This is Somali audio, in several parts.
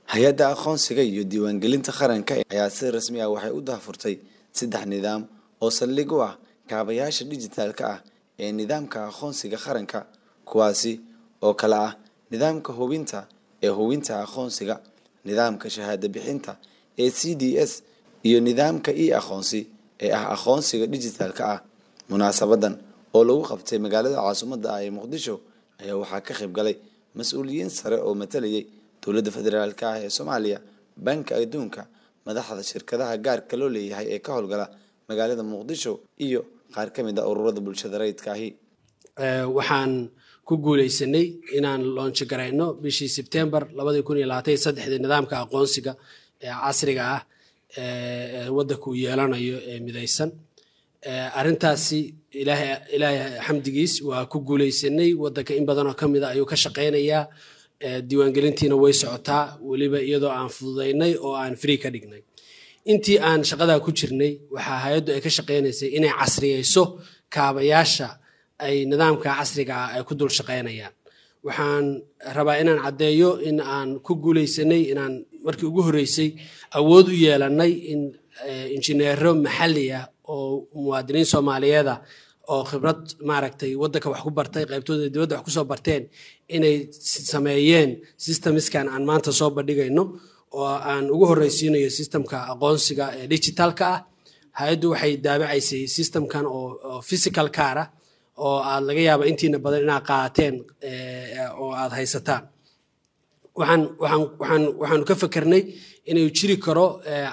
hay-adda aqoonsiga iyo diiwaangelinta qaranka ayaa si rasmi ah waxay u daahfurtay saddex nidaam oo saldhig u ah kaabayaasha dhijitaalka ah ee nidaamka aqoonsiga qaranka kuwaasi oo kale ah nidaamka hubinta ee hubinta aqoonsiga nidaamka shahaado bixinta ee c d s iyo nidaamka e aqoonsi ee ah aqoonsiga dhijitaalka ah munaasabadan oo lagu qabtay magaalada caasimadda ah ee muqdisho ayaa waxaa ka qayb galay mas-uuliyiin sare oo matalayay dowladda federaalk ah ee soomaaliya banka adduunka madaxda shirkadaha gaarka loo leeyahay ee ka howlgala magaalada muqdisho iyo qaar ka mid a ururada bulshada rayidka ahi waxaan ku guuleysanay inaan loonji garayno bishii sebtembar labadii kun iyo labaatan iyo saddexdii nidaamka aqoonsiga ee casriga ah ee waddanka uu yeelanayo ee midaysan arrintaasi ilaahay xamdigiis waa ku guuleysanay waddanka in badanoo ka mid a ayuu ka shaqaynayaa diiwaangelintiina way socotaa weliba iyadoo aan fududaynay oo aan free ka dhignay intii aan shaqadaa ku jirnay waxaa hay-addu ay ka shaqaynaysay inay casriyeyso kaabayaasha ay nidaamka casriga ah ay ku dul shaqaynayaan waxaan rabaa inaan caddeeyo in aan ku guuleysanay inaan markii ugu horreysay awood u yeelanay in injineero maxalli ah oo muwaadiniin soomaaliyeeda oo khibrad maaragtay waddanka wax ku bartay qaybtooda dibadda wax kusoo barteen inay sameeyeen systemskan aan maanta soo bandhigayno oo aan ugu horreysiinayo systemka aqoonsiga ee digitalka ah hay-addu waxay daabacaysay systemkan oo physical car ah oo aad laga yaaba intiina badan inaad qaateen oo aad haysataan waxaan waxaan waxaan waxaanu ka fakernay inuu jiri karo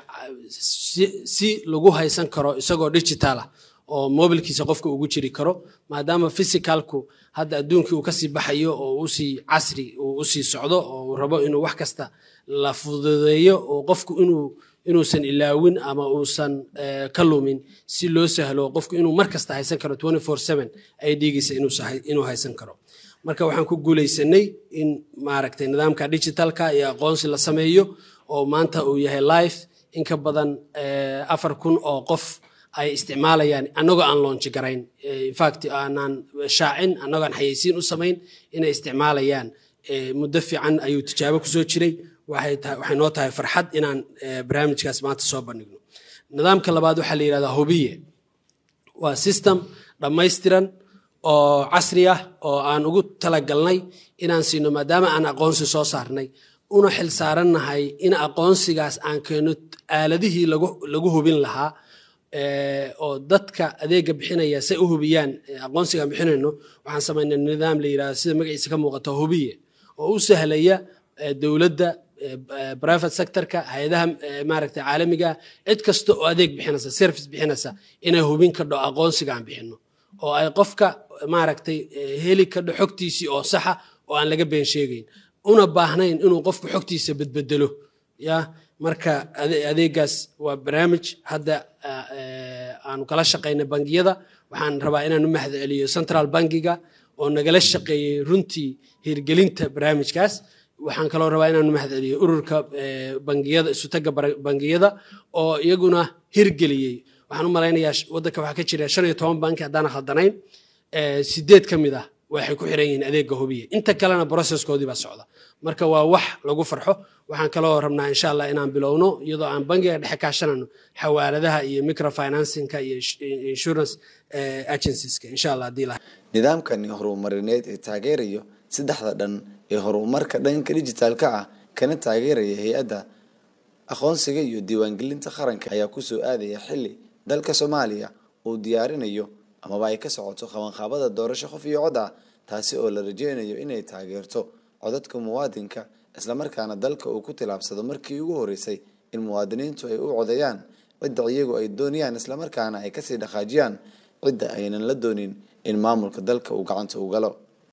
si lagu haysan karo isagoo digital ah oo mobilkiisa qofka ugu jiri karo maadaama physicalku hadda adduunkii uu kasii baxayo oo usii casri uu usii socdo oo uu rabo inuu wax kasta la fududeeyo oo qofku inuu inuusan ilaawin ama uusan ka lumin si loo sahlo qofku inuu mar kasta haysan karo ay dhigiisa inuu haysan karo marka waxaan ku guuleysanay in maaragtay nidaamka digitalka iyo aqoonsi la sameeyo oo maanta uu yahay life in ka badan afar kun oo qof ay isticmaalayaan annagoo aan loonji garayn infact aanaan shaacin annagoo aan xayeysiin u samayn inay isticmaalayaan muddo fiican ayuu tijaabo kusoo jiray waxay noo tahay farxad inaan barnaamijkaas maanta soo bandhigno nidaamka labaad waxaa la yidhahdaa hubiye waa system dhammaystiran oo casri ah oo aan ugu talagalnay inaan siino maadaama aan aqoonsi soo saarnay una xil saarannahay in aqoonsigaas aan keeno aaladihii lagu hubin lahaa oo dadka adeega bixinaya say u hubiyaan aqoonsigaan bixinayno waxaan samaynay nidaam la yidhahdo sida magaciisa ka muuqato hubiye oo u sahlaya dowladda private sectorka hay-adaha maaragtay caalamiga cid kasta oo adeeg bixinaysa service bixinaysa inay hubin kadho aqoonsiga aan bixino oo ay qofka maaragtay heli kadho xogtiisii oo saxa oo aan laga been sheegayn una baahnayn inuu qofku xogtiisa bedbedelo ya marka adeegaas waa barnaamij hadda aanu kala shaqaynay bangiyada waxaan rabaa inaan u mahad celiyo central bankiga oo nagala shaqeeyey runtii hirgelinta barnaamijkaas waxaan kaloo rabaa inaan u mahad celiyo ururka bangiyada isutaga bangiyada oo iyaguna hirgeliyey waxaan u malaynayaa waddanka waxaa ka jira shan iyo toban banki haddaan khaldanayn sideed ka mid ah waxay ku xiran yihiin adeega hubiya inta kalena processkoodii baa socda marka waa wax lagu farxo waxaan kaloo rabnaa insha allah inaan bilowno iyadoo aan bangiga dhexe kaashanano xawaaladaha iyo microfinancinka iyo insurance agencies-ka insha allah haddii la nidaamkani horumarineed ee taageerayo saddexda dhan ee horumarka dhanka dijitaalka ah kana taageeraya hay-adda aqoonsiga iyo diiwaangelinta qaranka ayaa kusoo aadaya xili dalka soomaaliya uu diyaarinayo amaba ay ka socoto qabanqaabada doorasho qof iyo cod ah taasi oo la rajeynayo inay taageerto codadka muwaadinka islamarkaana dalka uu ku tilaabsado markii ugu horeysay in muwaadiniintu ay u codeeyaan cidda iyagu ay doonayaan islamarkaana ay kasii dhaqaajiyaan cidda aynan la doonin in maamulka dalka uu gacanta u galo